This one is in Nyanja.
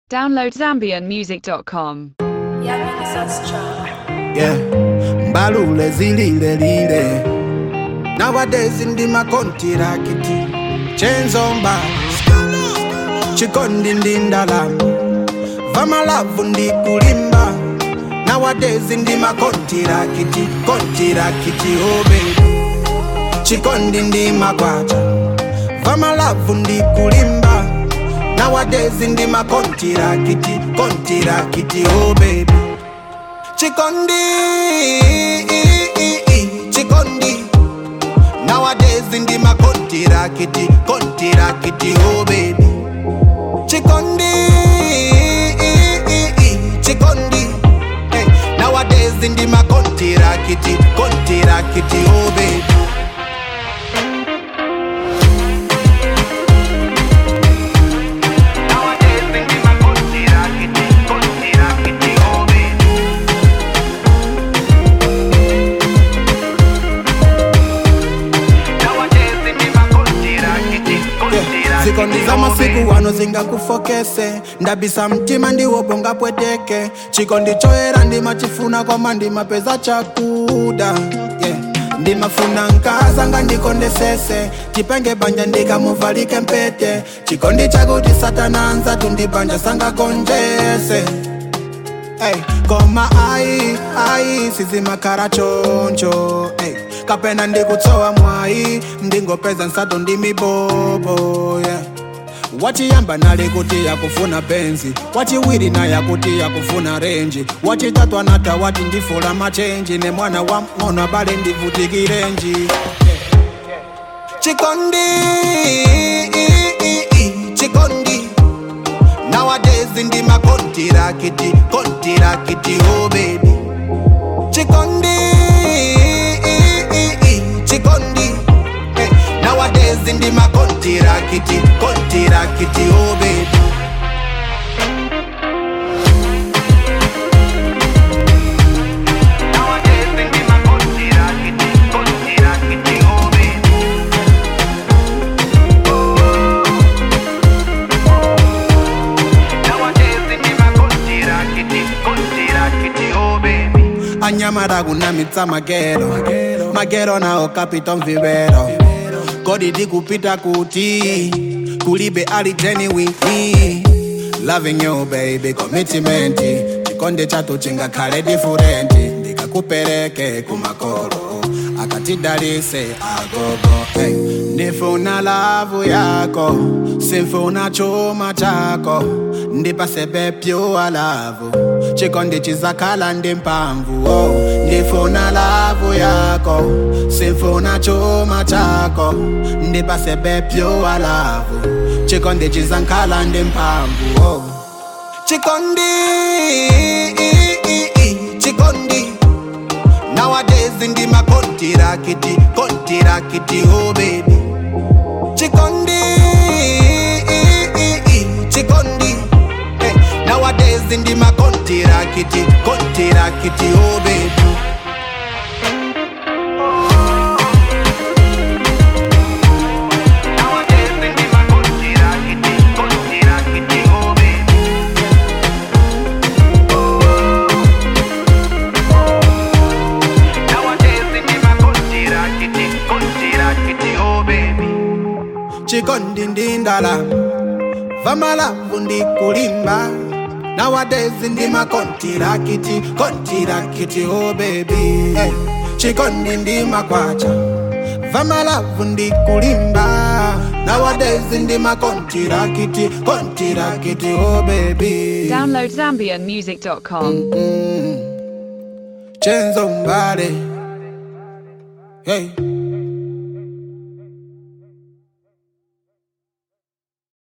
Download ZambianMusic.com. yeah mbalule zililelile nowadays ndi makontirakiti chenzomba chikondi ndi ndalama vamalavu ndi kulimba nowadays ndi makontirakiti kontirakiti obebi chikondi ndi makwacha vamalavu ndi kulimba nowadays ndi makontirakiti kontirakiti obebi Chikondi, Chikondi. Nowadays in the my country rakiti, country rakiti, oh baby. Chikondi, Chikondi. Hey, nowadays in the my country rakiti, country rakiti, oh baby. Nowadays in the my country rakiti, country rakiti, oh baby. zikondi za masiku wano zingakufokese ndabisa mtima ndiwo bonga pweteke chikondi choera ndimachifuna kwama ndimapeza chakuda yeah. ndimafuna nkazanga ndikondesese chipenge banja ndikamuvalike mpete chikondi chakuti satana nzatu ndibanja sangakonjese Hey, koma ai ai sizimakhala choncho hey, kapena ndikutsowa mwayi ndingopeza nsato ndi mibobo yeah. wachiyamba nali kuti yakufuna benzi wachiwiri naye akuti yakufuna renji wachitatu anata wati ndifula machenji ne mwana wa ng'ono abale ndivutikirenji chikondi chikondi Nowadays in the my country rakiti, country rakiti, oh baby. Chikondi, Chikondi. Hey, nowadays in the my country rakiti, country rakiti, oh baby. Nowadays in the my country rakiti, country rakiti, oh baby. anyamara kunamitsa magero magero nawo capitol vivero kodi ndikupita kuti kulibe ali genuine loving you baby commitment chikonde chatu chingakhale different ndikakupereke kumakolo akatidalise agogo hey. ndifuna lavu yako simfuna chuma chako ndipasebe pyuwa lavu chikondi chizakhala ndi mphamvu oh. ndifuna lavu yako simfuna chuma chako ndipasebe pyuwa lavu chikondi chizakhala ndi mphamvu oh. chikondi chikondi Nowadays in the my country rakiti, country rakiti, oh baby. Chikondi, Chikondi. Hey, nowadays in the my country rakiti, country rakiti, oh baby. Nowadays in the my country rakiti, country rakiti, oh baby. chikondi ndi ndalama vamalavu ndi kulimba nowadays ndi makontirakiti kontirakiti oh baby hey. chikondi ndi makwacha vamalavu ndi kulimba nowadays ndi makontirakiti kontirakiti oh baby Download ZambianMusic.com. chenzo mbale hey.